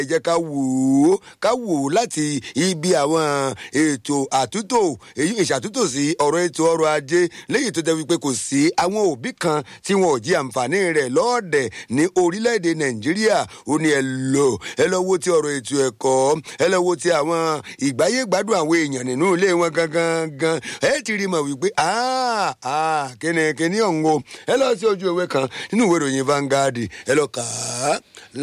ẹ jẹ́ ká wò ó ká wò ó láti ibi àwọn ètò àtúntò èyí ìṣàtúntò sí ọ̀rọ̀ ètò ọrọ̀ ajé léyìí tó jẹ́ wípé kò sí àwọn òbí kan tí wọn ò jí àǹfààní rẹ̀ lọ́ọ̀dẹ̀ ní orílẹ̀-èdè nàìjíríà ó ní ẹ lọ ẹ lọ wo ti ọ̀rọ̀ ètò ẹ̀kọ́ ẹ lọ wo ti àwọn ìgbáyé gbádùn àwọn èèyàn nínú ilé wọn gangan gan ẹ ti rí mọ̀ wípé kíni kíni ọ̀hún o ẹ lọ sí ojú ewé kan nínú ìwé ìròyìn Vanguard ẹ lọ kà á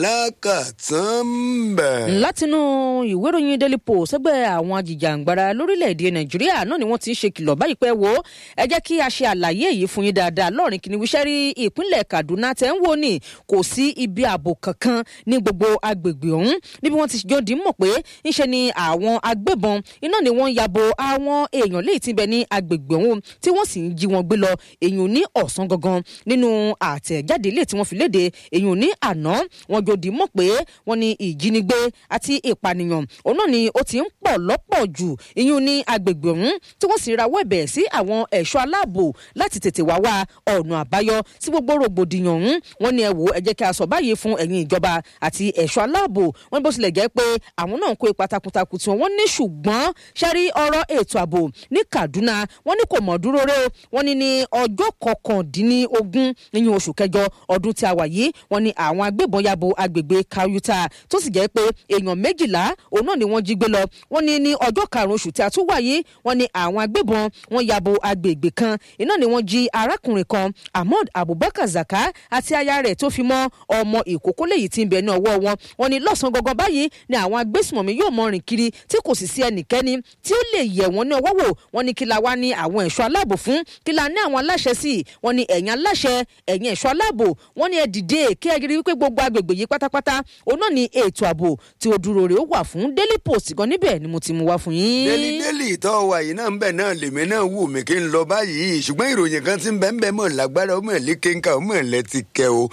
lákàtàn bẹ̀. látinú ìwé ìròyìn daily post ẹgbẹ́ àwọn ajìjàǹgbara lórílẹ̀‐èdè nàìjíríà náà ni wọ́n ti ń ṣe kìlọ̀ báyìí pé wo ẹ jẹ́ kí a ṣe àlàyé èyí fún yín dáadáa lọ́ọ̀rìn kìnìún iṣẹ́ rí ìpínlẹ̀ kaduna tẹ̀ ń wò ní kò sí ibi ààbò kankan ní gbogbo agbègbè ọ̀hún níbi wọ́n ti jọ dì í mọ̀ pé ńṣe ni àwọn agbébọn iná ni wọ́n yabo àwọn èèyàn léyìí tí ń bẹ ní agbègbè ọ̀hún tí wọ́n sì ń jí wọn gbé lọ èèyàn ní ọ̀sán gangan nínú àtẹ̀jáde ilé tí wọ́n fi léde èèyàn ní àná wọ́n jọ dì í mọ̀ pé wọ́n ní ìjínigbé àti ìpànìyàn òun náà ni ó ti ń pọ̀ lọ́pọ̀ jù ìyún ní agbègbè ọ̀hún tí wọ́n sì rawọ́ ẹ̀bẹ̀ sí àwọn ẹ̀ṣọ́ aláàbò láti tètè wá wá ọ̀nà àbáyọ sí gbogbo rògbòdìyàn ọ̀hún wọ́n ní ẹ wò ẹ jẹ́ kí a sọ báyìí fún ẹ̀yin ìjọba àti ẹ̀ṣọ́ aláàbò wọ́n bó tilẹ̀ jẹ́ pé àwọn náà ń kó ipa takuntakun tí wọ́n ní ṣùgbọ́n ṣẹ́rí ọ̀rọ̀ ètò ààbò ní Kaduna wọ́n ní kò mọ̀ dúró ré wọ́n ní ní ọjọ́ kọkàndínlógún nínú oṣù kẹjọ ọdún tí a wà yìí wọ́n ní àwọn agbébọn yabo agbègbè Kayuta tó sì jẹ́ pé èèyàn méjìlá òun náà ni wọ́n jí gbé lọ wọ́n ní ní ọjọ́ karùn-ún oṣù tí a tún wà yìí wọ́n ní àwọn agbébọn wọ́n yabo agbègbè kan iná ni wọ́n jí arákùnrin kan Ahmad Abubakar Zaka àti aya rẹ̀ tó fi mọ́ ọmọ ìkókó léyìí tí ń bẹ ní ọwọ́ wọn wọ́n ní lọ́sàn-án gangan báyìí ni àwọn agbésùmọ̀mí yóò mọ rìn kiri tí kò sì sí ẹnikẹ́ni tí ó lè yẹ̀ wọ́n ní ọwọ́ wò wọ́n ní kí la wá ní àwọn ẹ̀ṣọ́ aláàbò fún kí la ní àwọn aláṣẹ sí wọ́n ní ẹ̀yin aláṣẹ ẹ̀yin ẹ̀ṣọ́ aláàbò wọ́n ní ẹ dìde kí ẹ rí wípé gbogbo agbègbè yìí pátápátá òun náà ni ètò ààbò tí ó dúró rè ó wà fún Daily Post gan níbẹ̀ ni mo ti mú wá fún yín. délì délì tó wà yìí náà ń bẹ̀ náà lèmi náà wù mí kí n lọ báyìí ṣùgbọ́n ìròyìn kan ti ń bẹ́ ń bẹ́ mọ̀ lágbára ọmọ ẹ̀ lékenka ọmọ ẹ̀ lẹ́ti kẹ o.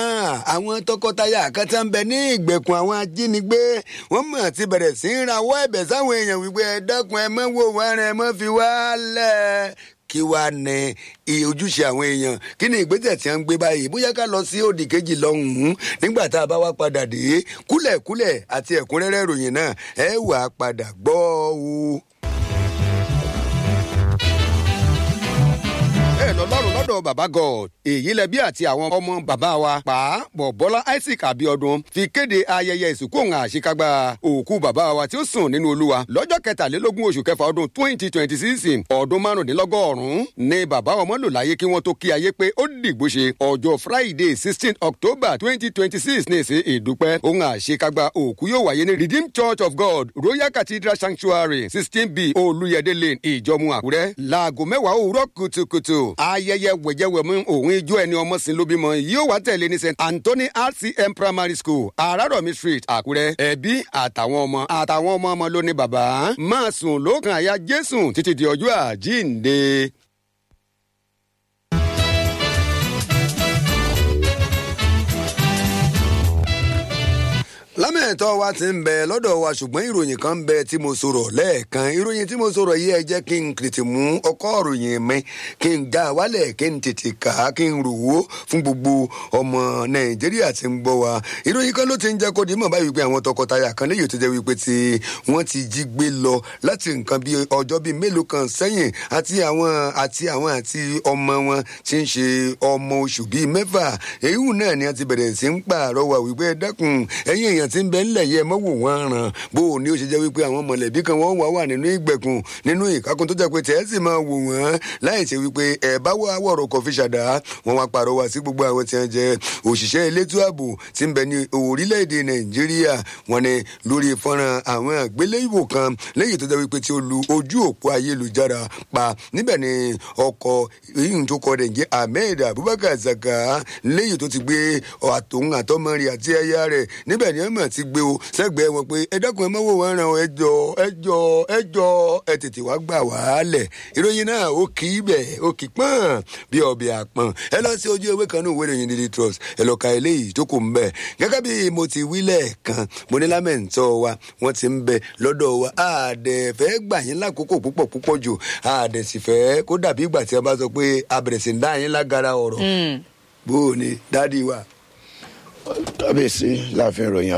àwọn tọkọtaya kan tá ń bẹ ní ìgbèkùn àwọn ajínigbé wọ́n mọ̀ ti bẹ̀rẹ̀ sí í rawọ́ ẹ̀bẹ̀ sáwọn èèyàn wípé ẹ dákun ẹ mọ́ wò wá rẹ ẹ mọ́ fi wá lẹ̀ kí wàá ní ojúṣe àwọn èèyàn kí ni ìgbésẹ̀ tí wọ́n ń gbé báyìí bóyá ká lọ sí òdì kejì lọ́hùn-ún nígbà tá a bá wá padà dé kúlẹ̀kúlẹ̀ àti ẹ̀kúnrẹ́rẹ́ ìròyìn náà ẹ wà á padà gbọ́ o. bẹ́ẹ̀ lọ́lọ́run lọ́dọ̀ bàbá god èyí lẹbí àti àwọn ọmọ bàbá wa pa bọ̀bọ́lá isaac abiodun fi kéde ayẹyẹ ìsìnkú òun àṣekágbá òkú bàbá wa tí ó sùn nínú olúwa lọ́jọ́ kẹtàlélógún oṣù kẹfà ọdún twenty twenty six ọdún márùndínlọ́gọ́rùn-ún ni bàbá ọmọ lò láyé kí wọ́n tó kí ayé pé ó dìgbò ṣe ọjọ́ friday sixteen october twenty twenty six ní ìsìn ìdúpẹ́ òun àṣekágbá òkú yóò wáyé ní redeemed church of god royal cathedral sanctuary sixteen b olúyẹdẹ lane ìjọmú àkúrẹ́ láago mẹ́wàá òwúrọ̀ kùtùkùtù ayẹyẹ wẹ̀jẹ̀wẹ̀mú òun ijó ẹni ọmọ sí ló bímọ yóò wá tẹ̀lé ní st anthony rcm primary school àràrọ̀mí street àkúrẹ́ ẹbí àtàwọn ọmọ àtàwọn ọmọ ọmọ ló ní bàbá máa sùn lókàn àyà jésù títí di ọjọ́ àjíǹde. lámẹ̀tọ́ wa ti ń bẹ lọ́dọ̀ wa ṣùgbọ́n ìròyìn kan ń bẹ tí mo sọ̀rọ̀ lẹ́ẹ̀kan ìròyìn tí mo sọ̀rọ̀ yìí ẹ jẹ́ kí n tètè mú ọkọ́ ìròyìn mi kí n já wálẹ̀ kí n tètè kà á kí n rò ó fún gbogbo ọmọ nàìjíríà tí ń gbọ́ wa ìròyìn kan ló ti ń jẹ́ kó di mọ̀ báyìí wípé àwọn tọkọtaya kan léyìí tó jẹ́ wípé tí wọ́n ti jí gbé lọ láti nǹkan bíi ọjọ́ bíi mélòó kan sẹ́yìn àti àwọn àti àwọn àti ọmọ wọn tí ń ṣe ọmọ oṣù bíi mẹ́fà èyí náà ni a ti bẹ̀rẹ̀ sí ń pààrọwà wípé dẹ́kun ẹ̀yìn èèyàn tí ń bẹ ńlẹ̀ yẹ mọ́ wò wọ́n ràn bó o ní ó ṣe jẹ́ wípé àwọn mọ̀lẹ́bí kan wọ́n wà wà nínú ìgbèkùn nínú ìkákun tó jẹ́ pé tẹ́ ẹ sì máa wò wọ́n láì ṣe wípé ẹ̀ bá wà wọ̀rọ̀ kọ̀ fi ṣàdá wọ́n wá pàrọwà sí gbogbo àwọn tí wọ́n jẹ́ òṣìṣẹ́ elétò ààbò tí ń bẹ ní orílẹ̀-èdè nàìjíríà wọ́n ní lórí fọ́nrán àwọn àgbéléwò kan lẹ́yìn tó jẹ́ wípé tí ó lu ojú òpó ayélujára pa níbẹ̀ ni ọkọ̀ yìí tó kọ́ dẹ̀ jẹ́ ahmed abubakar zaka lẹ́yìn tó ti gbé àtòun àtọmọ rẹ̀ àti ẹ̀yà rẹ̀ níbẹ̀ ni ẹ̀mọ̀ ti gbé o sẹ́gbẹ̀ẹ́ wọn pé ẹ dákun ẹ mọ́wọ́ wọn ràn ẹ jọ ẹ jọ ẹ jọ ẹ tètè wá gbà wá lẹ̀ ìròyìn náà ó kì í bẹ̀ ó kì í pọ́n bí ọbẹ̀ àpọ̀n ẹ lọ sí ojú ewé kan ní ìwé ìròyìn daily trust ẹ lọ ka eléyìí tó kù ń bẹ̀ gẹ́gẹ́ bí mo ti wí lẹ́ẹ̀kan mo ní lámẹ̀ntọ́ wa wọ́n ti ń bẹ lọ́dọ̀ wa àdẹ̀ fẹ́ gbà yín lákòókò púpọ̀ púpọ̀ jù àdẹ̀ sì fẹ́ kó dàbí ìgbà tí a bá sọ pé abẹ̀rẹ̀ sí ń dá yín lágara ọ̀rọ̀ bó o ní dádì wa. kábíyèsí láàfin ìròyìn